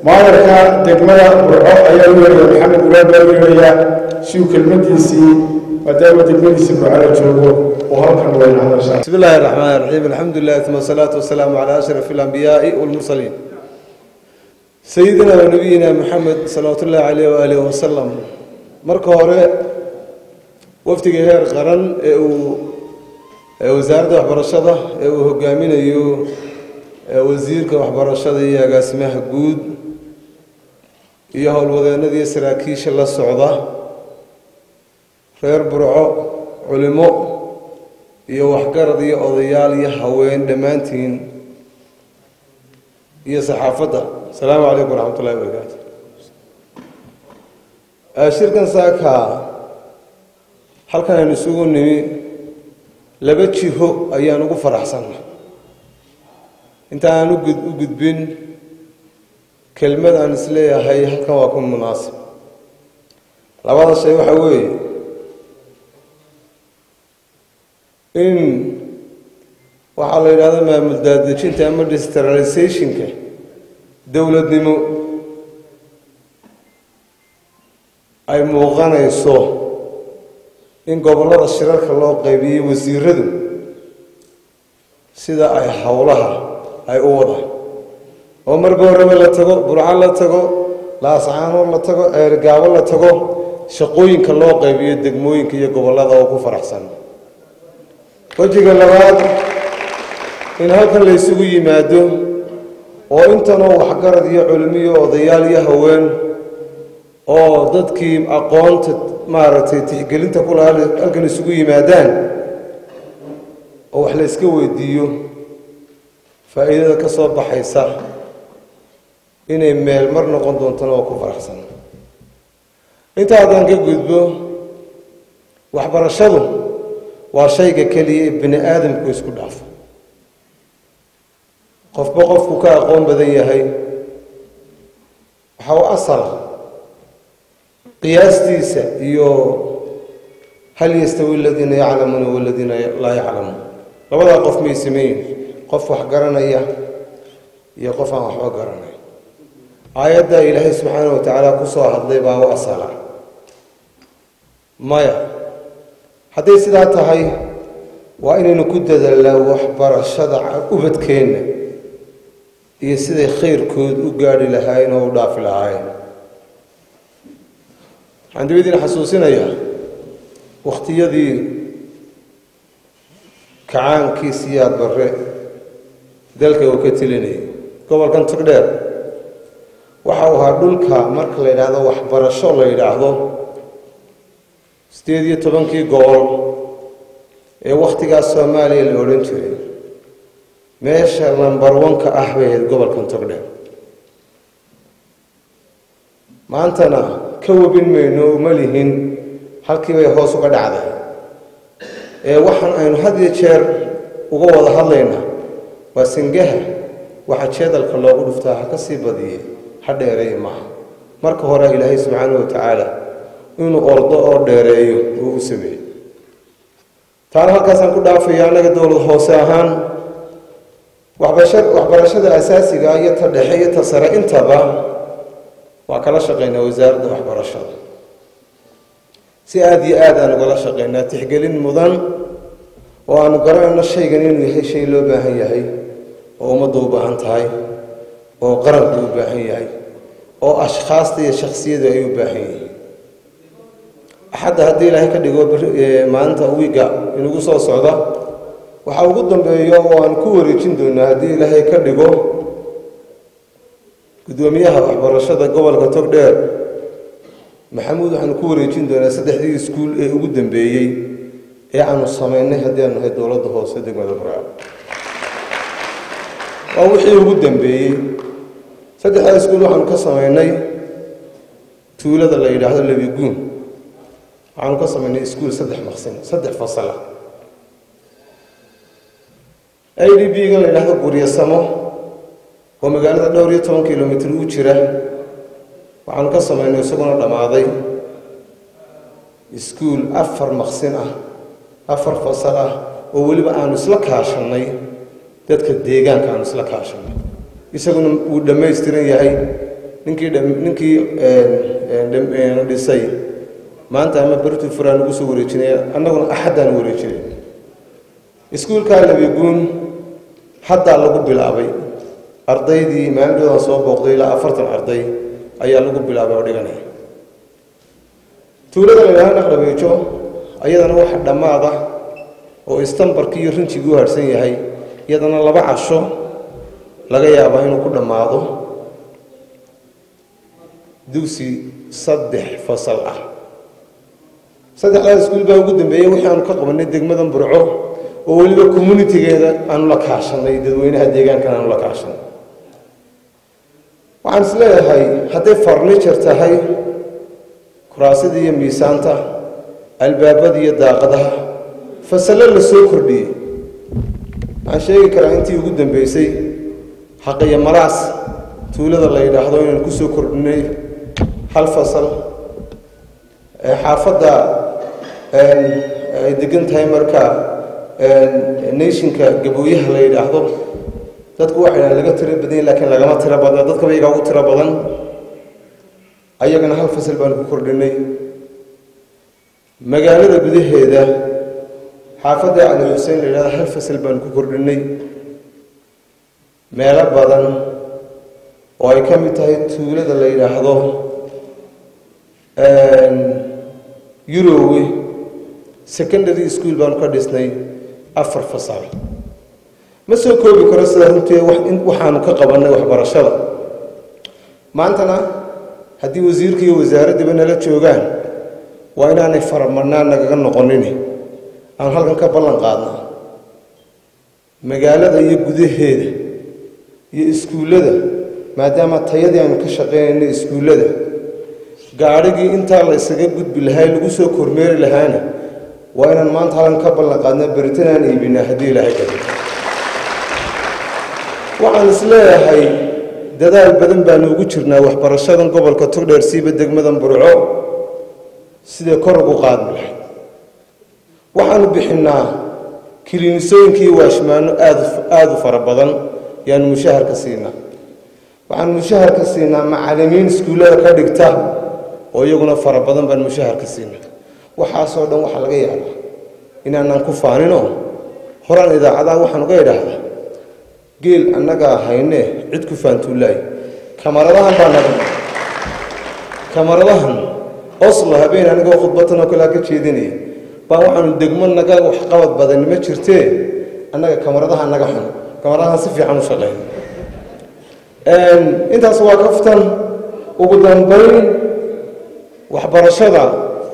maadarka degmada burco ayaa u yeedhaya maxamed ulaad baa u yeedhayaa si uu kelmadiisii maadaama degmadiisii burco la joogo oo halkan wayna hadashaa بسم الله الرحمن الرحيم الحمد لله ثم الصلاة والسلام على أشرف الأنبياء والمرسلين سيدنا ونبينا محمد صلوات الله عليه وآله وسلم marka hore wafdiga heer qaran ee uu ee wasaaradda waxbarashada ee uu hogaaminayo ee wasiirka waxbarashada iyo agaasimaha guud iyo howlwadeennadii saraakiisha la socda reer burco culimo iyo waxgarad iyo odayaal iyo haween dhammaantiin iyo saxaafadda asalaamu calaykum waraxmat ullahi wabarakaatu shirkan saaka halkan aynu isugu nimi laba jiho ayaan ugu faraxsanna inta aan u gudbin kelmad aan isleeyahay halkan waa ku munaasib labada shay waxaa weeye in waxaa la yidhahdo maamul daadejinta ama distralizationka dowladnimo ay muuqanayso in gobollada shirarka loo qaybiyey wasiiradu sida ay howlaha ay u wadaan oo marka horeba la tago burco la tago laascaano la tago eergaabo la tago shaqooyinka loo qaybiyo degmooyinka iyo gobollada oo ku faraxsan wejiga labaad in halkan la ysugu yimaado oo intanoo waxgarad iyo culimiyo odayaal iyo haween oo dadkii aqoonta maaragtay tixgelinta ku lahaa halkan isugu yimaadaan oo wax la iska weydiiyo faa'iidada ka soo baxaysa inay meel mar noqon doontana oo ku faraxsan inta haddaan ka gudbo waxbarashadu waa shayga keliya ee bini aadamku isku dhaafo qofba qofku ka aqoon badan yahay waxa u asala qiyaastiisa iyo hal yastawi aladiina yaclamuuna waladiina laa yaclamuun labadaa qof may sameeyin qof wax garanaya iyo qof aan waxba garanay aayadda ilaahay subxaana wa tacaala ku soo hadlay baa u asala maya hadday sidaa tahay waa inaynu ku dadaalnaa waxbarashada ubadkeenna iyo siday khayrkood u gaadhi lahaayeen oo u dhaafi lahaayeen waxaan dibadiina xasuusinayaa wakhtiyadii kacaankii siyaad barre dalka uu ka telinayay gobolkan togdheer waxa uu ahaa dhulka marka la yidhaahdo waxbarasho la yidhaahdo sideed iyo tobankii gobol ee wakhtigaas soomaaliya la odhan jiray meesha lambar wanka ah bay ahayd gobolkan togdheer maantana ka webin mayno uma lihin halkii bay hoos uga dhacday ee waxaan aynu had iyo jeer uga wada hadlaynaa waa sangaha waxa jeedalka loogu dhuftaa ha ka sii badiye ha dheereeye maaha marka hore ilaahay subxaanahu wa tacaala inuu ordo oo dheereeyo uu u sameeyey taana halkaasaan ku dhaafaya annaga dowlad hoose ahaan waxbarashada asaasiga iyo ta dhexe iyo ta sare intaba waa kala shaqaynaa wasaaradda waxbarashada si aada iyo aad aan ugala shaqaynaa tixgelin mudan oo aanu garanayno shaygan inuu yahay shay loo baahan yahay oo ummaddu u baahan tahay oo qaranku u baahan yahay oo ashkhaasta iyo shaksiyadu ay u baahan yihiin axadda haddii ilaahay ka dhigo maalinta wiiga inugu soo socda waxaa ugu dambeeyo oo aan ku wareejin doonaa haddii ilaahay ka dhigo guddoomiyaha waxbarashada gobolka togdheer maxamuud waxaanu ku wareejin doonaa saddexdii iskuul ee ugu dambeeyey ee aanu samaynay haddii aanu nahay dowladda hoose degmada burca waa wixii ugu dambeeyey saddexdaa iskuul waxaanu ka samaynay tuulada la yidhaahdo lebiguun waxaanu ka samaynay iskuul saddex maqsin saddex fasala i d b-ga la yidhaahdo guryasamo oo magaalada dhowr iyo toban kilomitr u jira waxaanu ka samaynay isaguna dhammaaday iskuul afar maqsin ah afar fasal ah oo weliba aanu isla kaashannay dadka deegaanka aanu isla kaashanay isaguna wuu dhammaystiran yahay ninkii ninkii dhisay maanta ama bertu furaan ugu soo wareejinaya annaguna axaddaan wareejinay iskuulkaa labiguun haddaa lagu bilaabay ardaydii maalintoodan soo booqday ilaa afartan arday ayaa lagu bilaabay oo dhiganaya tuulada la yidhahdo naqdhabeejo ayadana waxa dhammaada oo istambarkii iyo rinjigii u harhsan yahay iyadana laba casho laga yaabaa inuu ku dhammaado dugsi saddex fasal ah saddexdaas iskuul baa ugu dambeeyey wixii aanu ka qabanay degmadan burco oo weliba communitigeeda aanu la kaashanay dadweynaha deegaankan aanu la kaashanay waxaan is leeyahay hadday farniture tahay kuraasadii iyo miisaanta albaabada iyo daaqadaha fasallo la soo kordhiyey waxaan sheegi karaa intii ugu dambeysay xaqiyo maraas tuulada la yidhaahdo inaan ku soo kordhinay hal fasal xaafadda ay degan tahay marka nationka gabooyaha la yidhaahdo dadku waxay dhahan laga tiro badanya laakiin lagama tiro badna dadkaba iyagaa ugu tiro badan ayagana hal fasal baanu ku kordhinay magaalada gudaheeda xaafadda cali xuseen la yidhahdo hal fasal baanu ku kordhinay meelo badan oo ay ka mid tahay tuulada la yidhaahdo yurowe secondary school baanu ka dhisnay afar fasal ma soo koobi karo sidaa runtii waxaanu ka qabannay waxbarashada maantana haddii wasiirka iyo wasaaraddaba nala joogaan waa inaanay faramadnaan nagaga noqonin aan halkan ka ballan qaadna magaalada iyo gudaheeda iyo iskuullada maadaama tayadii aanu ka shaqaynayna iskuullada gaadhigii intaa la isaga gudbi lahaa lagu soo kormeeri lahaana waa inaan maanta halkan ka ballan qaadna beritan aan iibinaa haddii ilaahay kado waxaan is leeyahay dadaal badan baanu ugu jirnaa waxbarashadan gobolka togdheer siiba degmadan burco sidee kor ugu qaadmi lahay waxaanu bixinnaa kiliinisooyinkii waashmaano aad aada u fara badan yaanu mushaharka siinaa waxaanu mushaharka siinaa macallimiin iskuullada ka dhigta oo iyaguna fara badan baan mushaharka siinaa waxaasoo dhan waxaa laga yaabaa inaanaan ku faaninoo horaan idaacadaha waxaan uga idhaahdaa geel annagaa haynee cid ku faantuulaay kamaradahan baa naga kamaradahan oslo habeen anigoo khudbatan oo kalea ka jeedinaya baa waxaanu degmo naga waxqabad badan ma jirtee annaga kamaradaha naga xun kamaradahan si fiican u shaqeyn intaas waa kaftan ugu dambayn waxbarashada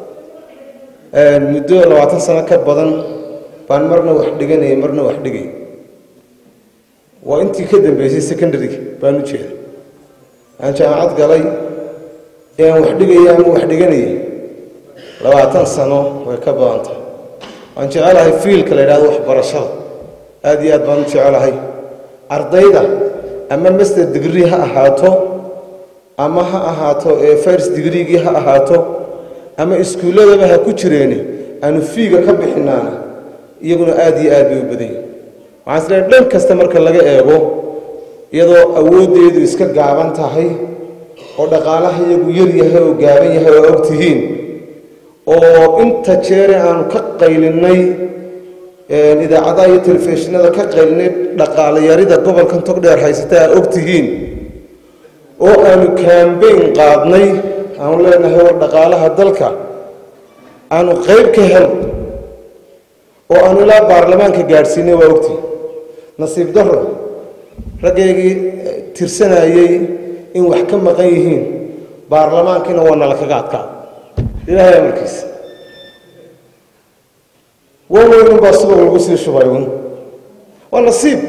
muddo labaatan sano ka badan baan marna wax dhiganayay marna wax dhigay waa intii ka dambeysay secondaryga baan u jeeda aan jaamacad galay ee aan wax dhigaya ama wax dhiganayay labaatan sano way ka badan tahay waan jecelahay fiilka la yidhahdo waxbarashada aada iyo aad baan u jecelahay ardayda ama master degree ha ahaato ama ha ahaato ee first degreegii ha ahaato ama iskuulladaba ha ku jireeni aanu fiiga ka bixinaana iyaguna aada iyo aad bay u badan yihin waxaan isleehay dhan kasta marka laga eego iyadoo awooddeedu iska gaaban tahay oo dhaqaalaha iyagu yar yahay oo gaaban yahay oo og tihiin oo inta jeere aanu ka qaylinay idaacadaha iyo telefishinada ka qaylinay dhaqaalayarida gobolkan togdheer haysata aa og tihiin oo aanu kambayn qaadnay aanu leenahay war dhaqaalaha dalka aanu qayb ka hel oo aanu ilaa baarlamaanka gaadhsiinay waa ogtihi nasiib daro raggaygii tirsanayey in wax ka maqan yihiin baarlamaankiina waa nala kaga adkaada ilaahay amarkiisa waweynun baa subag lagu sii shubay un waa nasiib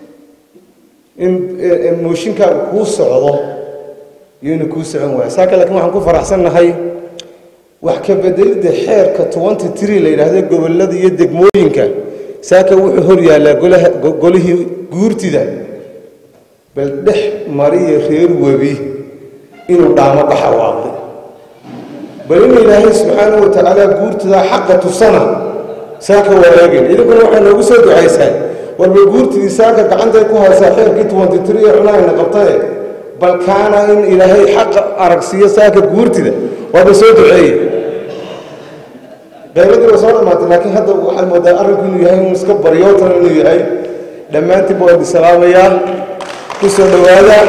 in mooshinkaaga kuu socdo iyo inu kuu socon waayo saaka laakiin waxaan ku faraxsannahay wax ka bedelidda xeerka twenty tree la yidhaahdo gobollada iyo degmooyinka saaka wuxuu hor yaallaa golaha golihii guurtida bal dhex mariya reer webi inuu dhaamo baxa waaqday bal in ilaahay subxaanahu wa tacaala guurtidaa xaqa tusana saaka wareegin idinkuna waxay noogu soo ducaysaan warba guurtidii saaka gacantay ku haysaa xeerkii twenty tree ee cunahayna qabtaye bal kaana in ilaahay xaqa aragsiiyo saaka guurtida waaba soo duceeye qayladii waa soo dhamaatay laakiin hadda waxaad moodaa arrinku inuu yahay inuu iska baryootan inuu yahay dhammaantiinba waa idin salaamayaa ku soo dhowaada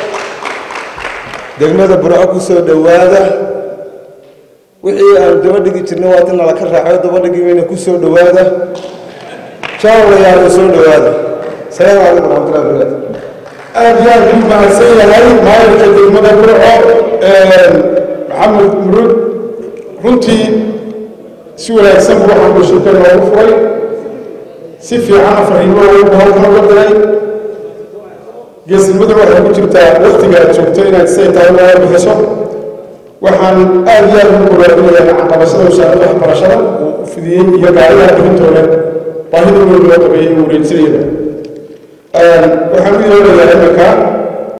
degmada burco ku soo dhowaada wixii aan daba dhigi jirnay waa tin nala ka raacayo daba dhigi mayna ku soo dhowaada jaawlayaalo soo dhowaada salaamu calaykum waraxmatullahi wabarakaatu aad iyo aad u mahadsan yahay maayarka degmada burco maxamed murud runtii si wanaagsan buu waxaan bulshada noogu furay si fiican fariimo ugu halkan uga diray geesinimada waxay ku jirtaa waktiga aad joogto inaad siday tahay looga bixiso waxaan aad iyo aad ugu bogaadinayaa caqabashada wasaaradda waxbarashada uu fidiyey iyo gaariyaha bixintooda baahida weyn loo qabeeyey uu wareejinayaba waxaan u yeerayaa iminka